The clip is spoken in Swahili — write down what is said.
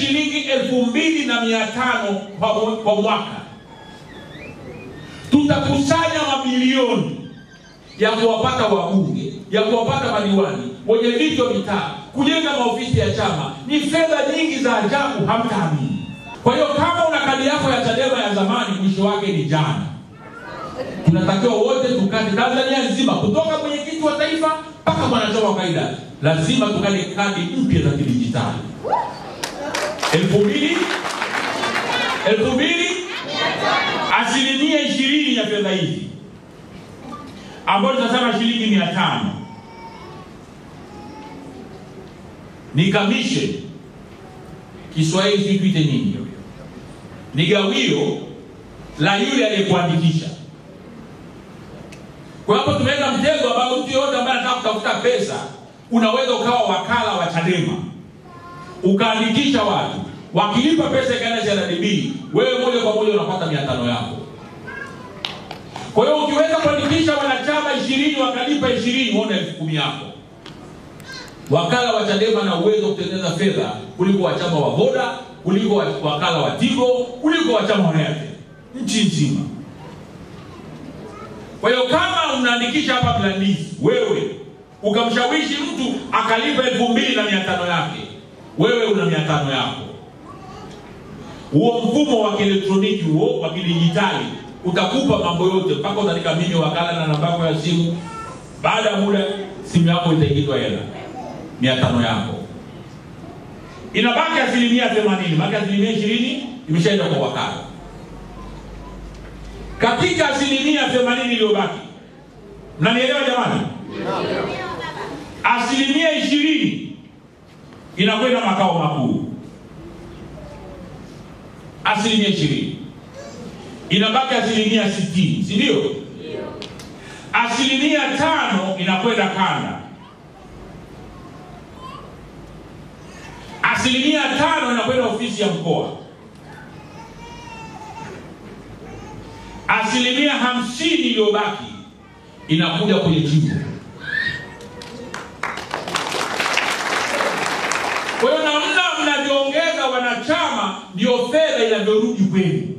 shilingi elfu mbili na mia tano kwa, mwe- kwa mwaka tutakusanya mamilioni ya kuwapata wabunge ya kuwapata madiwani wenye viti wa mitaa kujenga maofisi ya chama ni fedha nyingi za ajabu hamtaamini kwa hiyo kama una kadi yako ya chadema ya zamani mwisho wake ni jana tunatakiwa wote tukate tanzania nzima kutoka mwenyekiti wa taifa mpaka mwanachama wa kawaida lazima tukate kadi mpya za kidijitali elfu mbili elfu mbili asilimia ishirini ya fedha hizi ambayo tunasema shilingi mia tano ni kamishe kiswahili sijui tuite nini ni gawio la yule aliyekuandikisha kwa hapo tumeweka mtego ambao mtu yoyote ambaye anataka kutafuta pesa unaweza ukawa wakala wa chadema ukaandikisha watu wakilipa pesa ikaenda CRDB wewe moja kwa moja unapata mia tano yako kwa hiyo ukiweza kuandikisha wanachama ishirini wakalipa ishirini uone elfu kumi yako wakala wa chadema na uwezo wa kutengeneza fedha kuliko wachama wa voda kuliko wa- wakala wa tigo kuliko wachama wa airtel nchi nzima kwa hiyo kama unaandikisha hapa mlandisi wewe ukamshawishi mtu akalipa elfu mbili na mia tano yake wewe una mia tano yako huo mfumo wa kielektroniki huo wa kidijitali utakupa mambo yote mpaka utaandika mimi wakala na namba yako ya simu baada ya muda simu yako itaingizwa hela mia tano yako inabaki asilimia themanini maake asilimia ishirini imeshaenda kwa wakala katika asilimia themanini iliyobaki mnanielewa jamani asilimia ishirini inakwenda makao makuu asilimia ishirini inabaki asilimia sitini si ndio asilimia tano inakwenda kanda asilimia tano inakwenda ofisi ya mkoa asilimia hamsini iliyobaki inakuja kwenye jimbo kwa hiyo namna mnavyoongeza wanachama ndio fedha inavyorudi kwenu